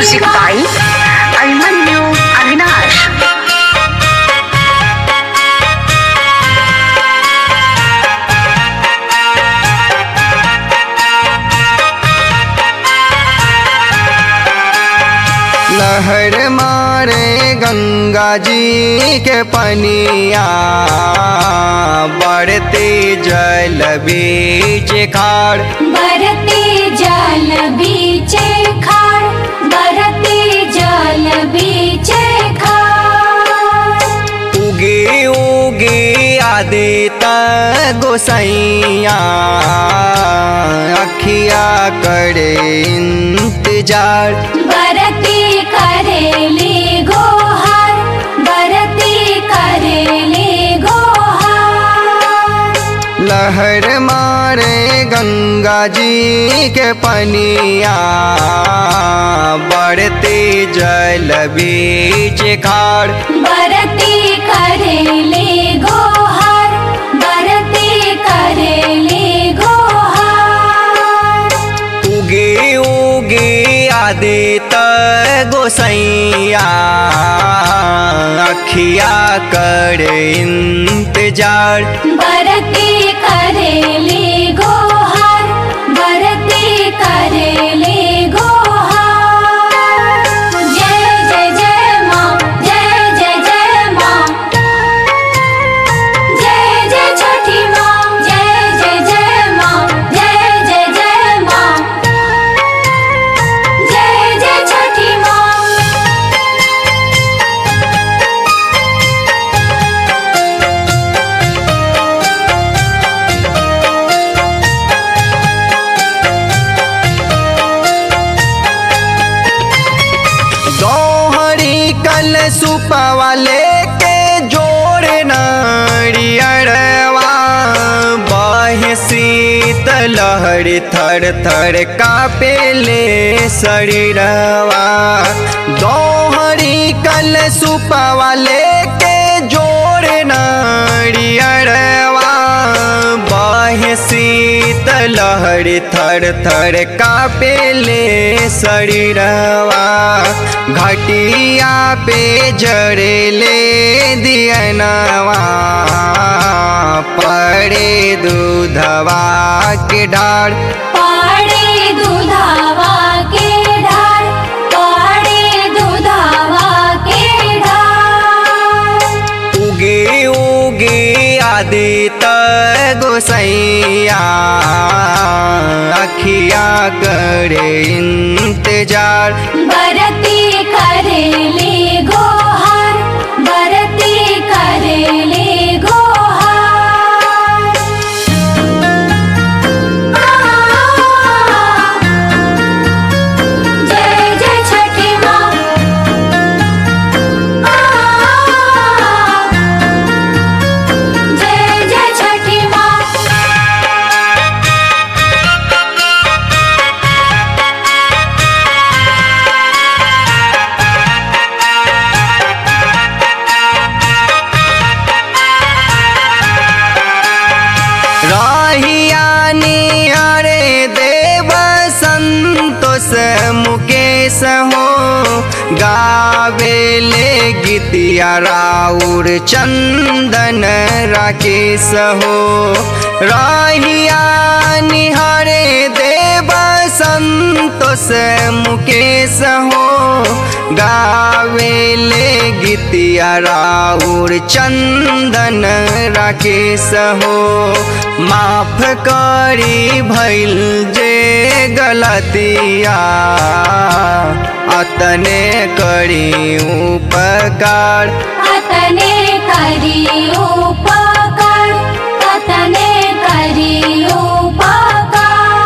Music by Abimanyu Avinash. लहर मारे गंगा जी के पनिया बढ़ते जल बीच खाड़ बरते जल बीचे खाड़ बरते जल बीचे खाड़ उगे उगे आदित गोसैया अखिया करे इंतजार बरते करेले गोहार बरते करेले गोहार लहर मारे गंगा जी के पनिया बढ़ते जल बीच खाड़ बरते करेले गोहार बरते करेले गोहार उगे उगे आदित गोसैया अखिया कर इंतजार बरते करेले गोहार बरते करेले गोहार जय जय जय माँ जय जय जय माँ जय जय छठी माँ जय जय जय माँ जय जय जय माँ जय जय छठी माँ दोहरी कल सुपवा लेके जोड़ नारियरवा बहे शीत लहर थर थर कापेले शरीरवा दोहरी कल सुपवा लेके जोड़ नारियरवा बहे शीत लहर थर थर कापेले शरीरवा घटिया पे जड़ेले दियनवा पड़े दूधवा के डार पाड़े दुधावा के ढार पाड़े दुधावा के ढार उगे उगे आदित गोसैया अखिया करे इंतजार बरते करेले गोहार बरते करेले गोहार जय जय छठी माँ जय जय छठी माँ राहिया निहारे देव संतोष मुकेश हो गावेले गीतिया राउर चंदन राकेश हो राहिया निहारे देव संतोष मुकेश हो गावेले गीतिया राउर चंदन राकेश हो माफ करी भइल जे गलतिया अतने करी उपकार अतने करी उपकार अतने करी उपकार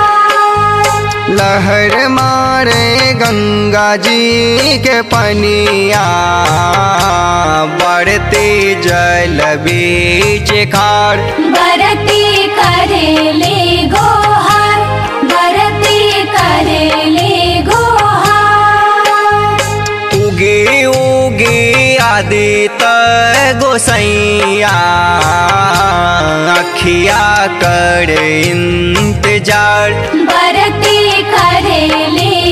लहर मारे गंगा जी के पनिया बढ़ते जल बीच खाड़ बरते करेले गोहार बरते करेले गोहार उगे उगे आदित गोसैया अखिया कर इंतजार बरते करेले